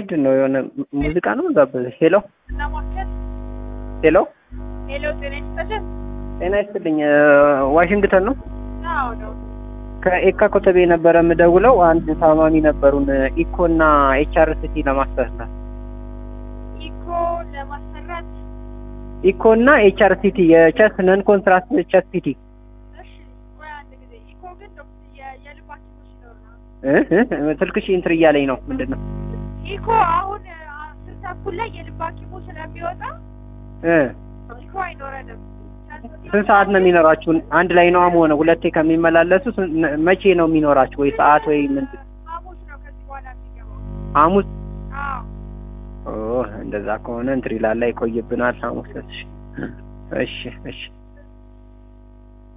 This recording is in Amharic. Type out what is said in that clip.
ምንድን ነው የሆነ ሙዚቃ ነው ጋበዘ። ሄሎ ለማከል ሄሎ፣ ሄሎ፣ ጤና ይስጥልን። ጤና ይስጥልኝ። ዋሽንግተን ነው። አዎ ነው። ከኤካ ኮተቤ ነበረ የምደውለው። አንድ ታማሚ ነበሩን ኢኮ እና ኤችአርሲቲ ለማስተካከል ኢኮ ለማሰራት ኢኮ እና ኤችአርሲቲ የቸስት ነን ኮንትራክት ቸስት ሲቲ እሺ፣ ቆይ አንድ ጊዜ ኢኮ ግን ዶክተር የ- የልብ ሐኪሞች ሲኖር ነው። ስልክሽ ኢንትር እያለኝ ነው። ምንድን ነው ኢኮ አሁን አስር ተኩል ላይ የልብ ሐኪሙ ስለሚወጣ እ ኢኮ አይኖረንም። ስንት ሰዓት ነው የሚኖራችሁ? አንድ ላይ ነው ሆነ ሁለቴ ከሚመላለሱ ስን- መቼ ነው የሚኖራችሁ? ወይ ሰዓት ወይ ምንድን ሐሙስ ነው ከዚህ በኋላ የሚገባው። ሐሙስ? አዎ ኦ እንደዛ ከሆነ እንትሪ ላላ ይቆይብናል ሐሙስ። እሺ እሺ እሺ